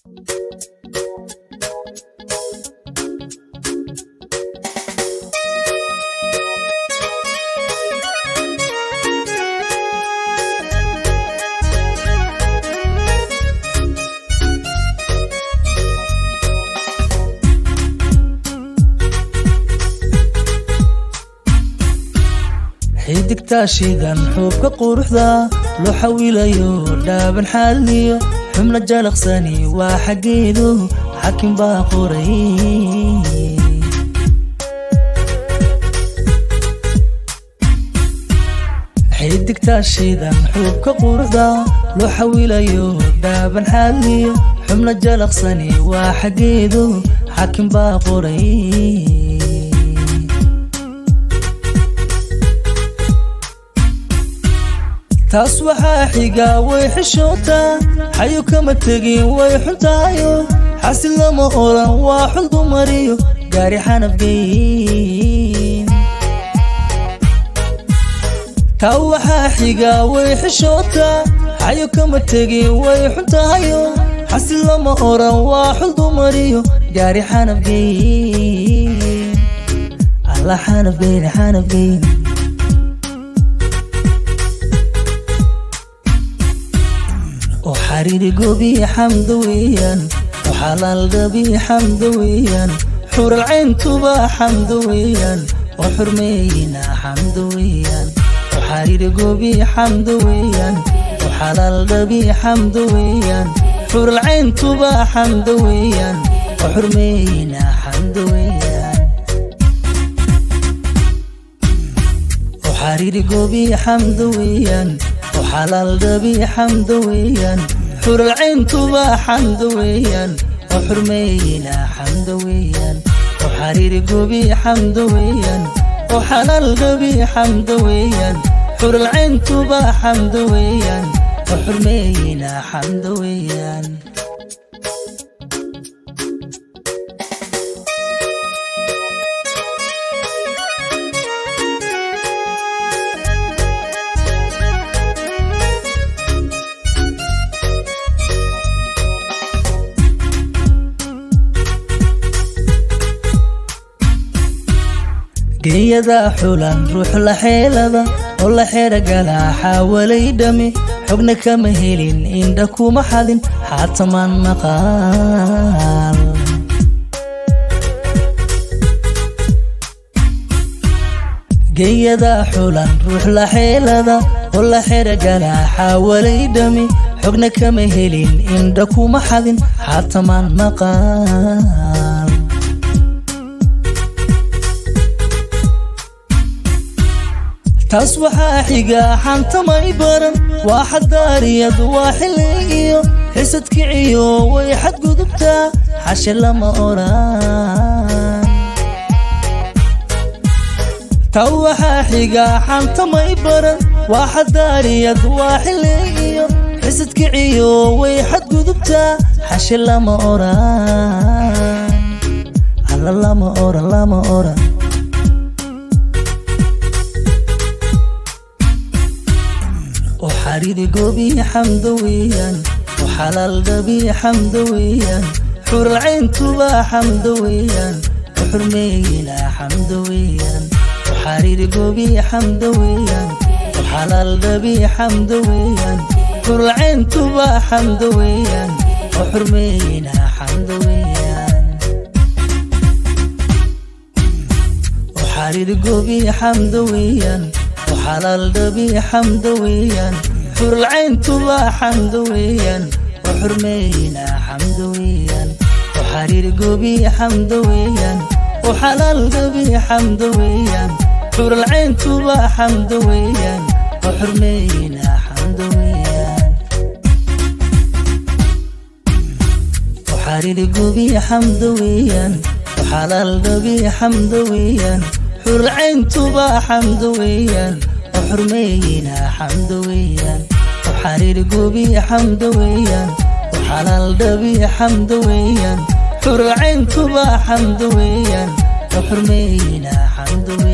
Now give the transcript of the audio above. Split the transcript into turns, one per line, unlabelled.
xidigtaashidan xuubka quruxda loo xawilayo dhaaban xaaliyo xubna jalaqsani waa xaggeedu xakin baa qoray xidigtaashidan xuubka quruxda loo xawilayo dhaaban xaaliyo xubna jalaqsani waa xaggeedu xakin baa qoray taas waxaa xigaa way xishootaa xayo kama tegin way xuntaayo xasil lama oran waa xul dumariyo gaari xanafgeyn taa waxaa xigaa way xishootaa xayo kama tegin way xuntaayo xasil lama oran waa xul dumariyo gaari xanafgeyn alla xanafgeyn xanafgeyn xariiri gobi xamda weeyaan xalaal dhabi xamda weeyaan xural cayntuba xamda weeyaan oo xurmeeyina xamda weeyaan xariiri gobi xamda weeyaan xalaal dhabi xamda weeyaan xural cayntuba xamda weeyaan oo xurmeeyina xamda weeyaan xariiri gobi xamda weeyaan xalaal dhabi xamda weeyaan xural cayntuba xamda weeyaan oo xurmeeyina xamda weeyaan oo xariiri gobi xamda weeyaan oo xalaal dhabi xamda weeyaan xural cayntuba xamda weeyaan oo xurmeeyina xamda weeyaan geeyada xulan ruux la xeelada oo la xeera galaa xaawalay dhami xogna kama helin indha kuma xadin xaatamaan maqaal geeyada xulan ruux la xeelada oo la xeera galaa xaawalay dhami xogna kama helin indha kuma xadin xaatamaan maqaal taas waxaa xigaa xantamay baran waa xadaariyad waa xilligiyo xisad kiciyo way xadgudubtaa xashe lama oran taa waxaa xigaa xantamay baran waa xadaariyad waa xilligiyo xisad kiciyo way xadgudubtaa xashe lama oran alla lama oran lama oran xariiri gobi xamda weeyaan oo xalaal dhabi xamda weeyaan xural cayntuba xamda weeyaan oo xurmeeyina xamda weeyaan oo xariiri gobi xamda weeyaan oo xalaal dhabi xamda weeyaan xural cayntuba xamda weeyaan oo xurmeeyina xamda weeyaan oo xariiri gobi xamda weeyaan oo xalaal dhabi xamda weeyaan xural cayntuba xamda weeyaan oo xurmeeyina xamda weeyaan oo xariiri gobi xamda weeyaan oo xalaal dhabi xamda weeyaan xural cayntuba xamda weeyaan oo xurmeeyina xamda weeyaan oo xariiri gobi xamda weeyaan oo xalaal dhabi xamda weeyaan xural cayntuba xamda weeyaan oo xurmeeyina xamda weeyaan oo xariiri gobi xamda weeyaan oo xalaal dhabi xamda weeyaan xural cayntuba xamda weeyaan oo xurmeeyina xamda weeyaan